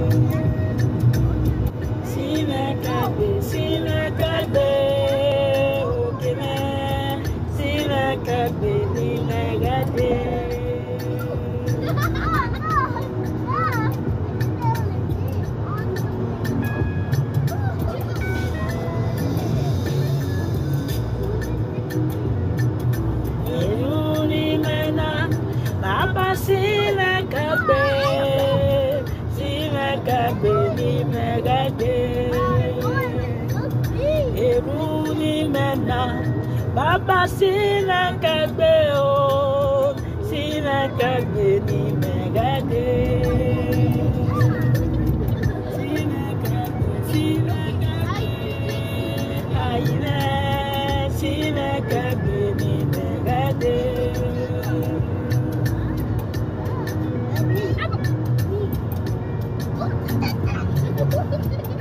Sinakabe, sinakabe, okeme, sinakabe, ninagade. Eruni mena, baba sinakabe, sinakabe, ninagade. Eruni mena, baba sinakabe, oh, sinakabe, ninagade. Sinakabe, sinakabe, ayine, sinakabe, ninagade. Thank you.